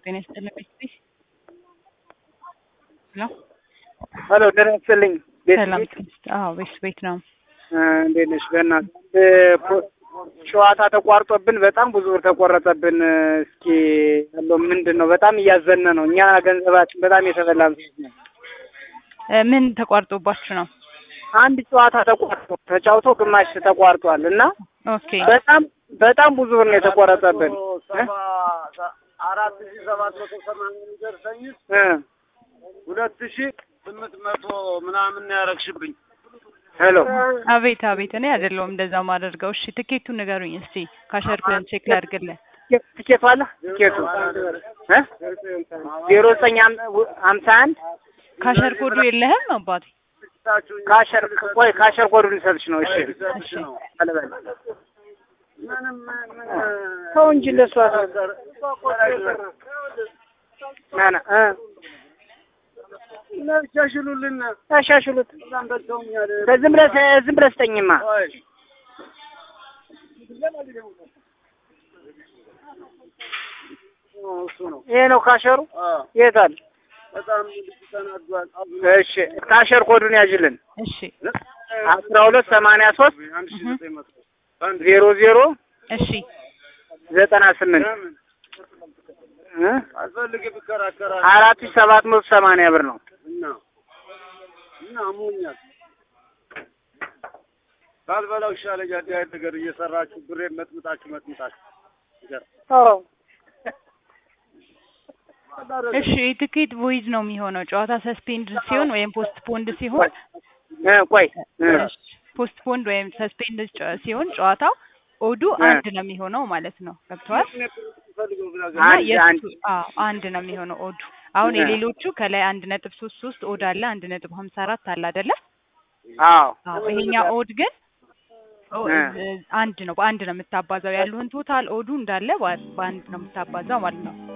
ጤና ይስጥልኝ ቤት ሄሎ ሄሎ ጤና ይስጥልኝ ቤት ሰላም ቤት ትንስት አዎ ቤት ቤት ነው እንዴት ነሽ? በእናትህ ፖ- ጨዋታ ተቋርጦብን በጣም ብዙ ብር ተቆረጠብን። እስኪ ያለው ምንድን ነው? በጣም እያዘነ ነው። እኛ ገንዘባችን በጣም የተበላን ሰዎች ነን። እ ምን ተቋርጦባችሁ ነው አንድ ጨዋታ ተቋርጦ ተጫውቶ ግማሽ ተቋርጧል እና ኦኬ በጣም በጣም ብዙ ብር ነው የተቆረጠብን እ? አራት ሺ ሰባት መቶ ሰማንያ የሚደርሰኝ እ ሁለት ሺ ስምንት መቶ ምናምን ነው ያረግሽብኝ። ሄሎ አቤት አቤት እኔ አይደለሁም እንደዛ ማደርገው እሺ ትኬቱን ንገሩኝ እስቲ ካሸርኩን ቼክ ላድርግልህ ትኬት- ትኬቱ አለ ትኬቱ እ ዜሮ ዘጠኝ ሀም- ሀምሳ አንድ ካሸር ኮዱ የለህም አባቴ ካሸር ቆይ ካሸር ኮዱን ልሰጥሽ ነው። እሺ እሺ አለበል ምንም ምን ሰው እንጂ ለሷ ናና እ ሻሽሉልን ታሻሽሉት በጣም በልተውኛል። ዝም ብለህ ዝም ብለህ ስጠኝማ ቆይ እሱ ነው። ይሄ ነው ካሸሩ አዎ የት አለ? በጣም ልጅ ተናዷል። እሺ ካሸር ኮዱን ያዥልን እሺ አስራ ሁለት ሰማንያ ሶስት አንድ ሺ ዘጠኝ መቶ አንድ ዜሮ ዜሮ እሺ ዘጠና ስምንት ለምን እ አልፈልግ ብከራከራ አራት ሺህ ሰባት መቶ ሰማንያ ብር ነው። እና እና አሞኛል። ካልበላው ይሻለኛል። እንዲህ አይነት ነገር እየሰራችሁ ብሬን መጥምጣችሁ መጥምጣችሁ ይገርም። እሺ የትኬት ቮይዝ ነው የሚሆነው ጨዋታ ሰስፔንድ ሲሆን ወይም ፖስት ፖንድ ሲሆን እ ቆይ እ ፖስት ፖንድ ወይም ሰስፔንድ ሲሆን ጨዋታው ኦዱ እ አንድ ነው የሚሆነው ማለት ነው ገብተዋል ፈልገው ብላ እና አንድ አንድ የእሱ አዎ አንድ ነው የሚሆነው ኦዱ አሁን እ የሌሎቹ ከላይ አንድ ነጥብ ሶስት ሶስት ኦድ አለ አንድ ነጥብ ሀምሳ አራት አለ አይደለ አዎ አዎ ይሄኛው ኦድ ግን ኦ- እ እ- አንድ ነው በአንድ ነው የምታባዛው ያሉህን ቶታል ኦዱ እንዳለ በ- በአንድ ነው የምታባዛው ማለት ነው